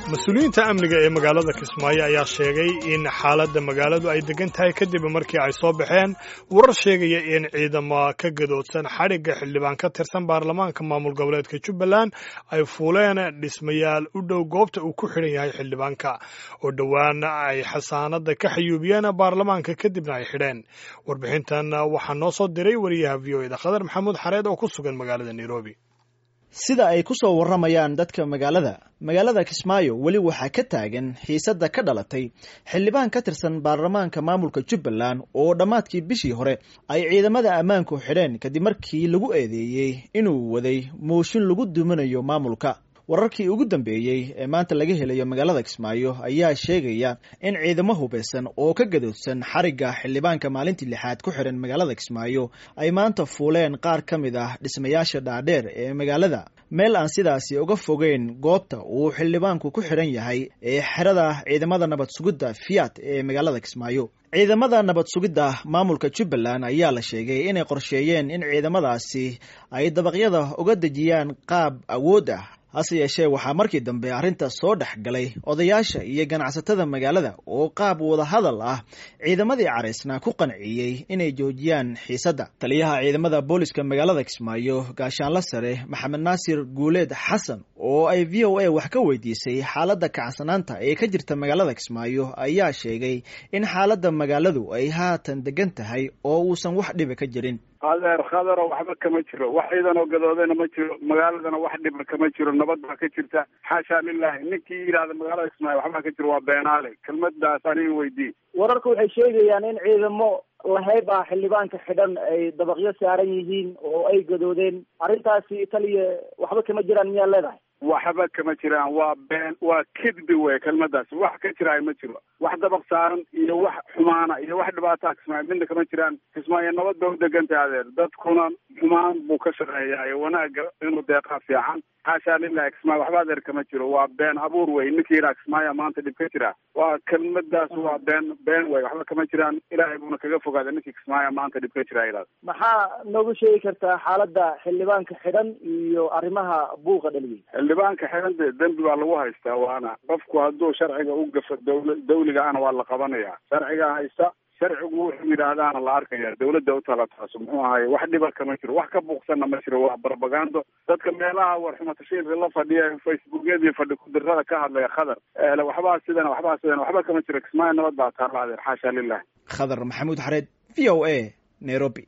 mas-uuliyiinta amniga ee magaalada kismaayo ayaa sheegay in xaaladda magaaladu ay degan tahay kadib markii ay soo baxeen warar sheegaya in ciidamo ka gadoodsan xadhigga xildhibaan ka tirsan baarlamaanka maamul goboleedka jubbaland ay fuuleen dhismayaal u dhow goobta uu ku xidhan yahay xildhibaanka oo dhowaan ay xasaanada ka xayuubiyeen baarlamaanka kadibna ay xidheen warbixintan waxaa noo soo diray wariyaha v o eda khadar maxamuud xareed oo ku sugan magaalada nairobi sida ay ku soo warramayaan dadka magaalada magaalada kismaayo weli waxaa ka taagan xiisadda ka dhalatay xildhibaan ka tirsan baarlamaanka maamulka jubbaland oo dhammaadkii bishii hore ay ciidamada ammaanku xidheen kadib markii lagu eedeeyey inuu waday mooshin lagu duminayo maamulka wararkii ugu dambeeyey ee maanta laga helayo magaalada kismaayo ayaa sheegaya in ciidamo hubeysan oo ka gadoodsan xarigga xildhibaanka maalintii lixaad ku xiran magaalada kismaayo ay maanta fuuleen qaar ka mid ah dhismayaasha dhaadheer ee magaalada meel aan sidaasi uga fogeyn goobta uu xildhibaanku ku xidhan yahay ee xerada ciidamada nabad sugidda fiat ee magaalada kismaayo ciidamada nabad sugidda maamulka jubbaland ayaa la sheegay inay qorsheeyeen in ciidamadaasi ay dabaqyada uga dejiyaan qaab awood ah hase yeeshee waxaa markii dambe arrinta soo dhex galay odayaasha iyo ganacsatada magaalada oo qaab wadahadal ah ciidamadii caraysna ku qanciyey inay joojiyaan xiisadda taliyaha ciidamada booliska magaalada kismaayo gaashaanla sare maxamed naasir guuleed xasan oo ay v o a wax ka weydiisay xaaladda kacsanaanta ee ka jirta magaalada kismaayo ayaa sheegay in xaaladda magaaladu ay haatan degan tahay oo uusan wax dhiba ka jirin adeer khadaro waxba kama jiro wax ciidanoo gadoodayna ma jiro magaaladana wax dhiba kama jiro nabad baa ka jirta xaashaa lilahi ninkii yidhahda magaalada kismaayo waxbaa ka jiro waa beenaale kelmadaas aniga weydii wararku waxay sheegayaan in ciidamo lahayb ah xildhibaanka xidhan ay dabaqyo saaran yihiin oo ay gadoodeen arrintaasi taliya waxba kama jiraan miyaa leedahay waxba kama jiraan waa been waa kidbi wey kelmadaas wax ka jiraay ma jiro wax dabaq saaran iyo wax xumaana iyo wax dhibaataa kismaayo midna kama jiraan kismaayo nabad ba u degantay adeer dadkuna xumaan buu ka shaqeeyaa wanaaga inuu deeqaa fiican xaashaa lilahi kismaayo waxba adeer kama jiro waa been abuur wey ninkii yidhaha kismaayo maanta dhib ka jira waa kelmadaas waa been been wey waxba kama jiraan ilaahay buuna kaga fogaada ninkii kismaayo maanta dhib ka jira yidhahda maxaa noogu sheegi kartaa xaaladda xildhibaanka xidhan iyo arrimaha buuqa dhaliyay xildhibaanka xidhan dee dembi baa lagu haystaa waana qofku hadduu sharciga u gafo dawla dawliga ana waa la qabanaya sharcigaa haysta sharcigu wuxuu yidhaahdaana la arkaya dawladda u tala taaso muxuu ahaye wax dhiba kama jiro wax ka buuqsanna ma jiro waa barbagando dadka meelaha warxumatashiirka la fadhiya facebookyadii fadhi kudirada ka hadlaya khadar waxbaa sidana waxbaa sidana waxba kama jiro kismaayo nabad baa taala adeer xaasha lilah khadar maxamuud xareed v o a nairobi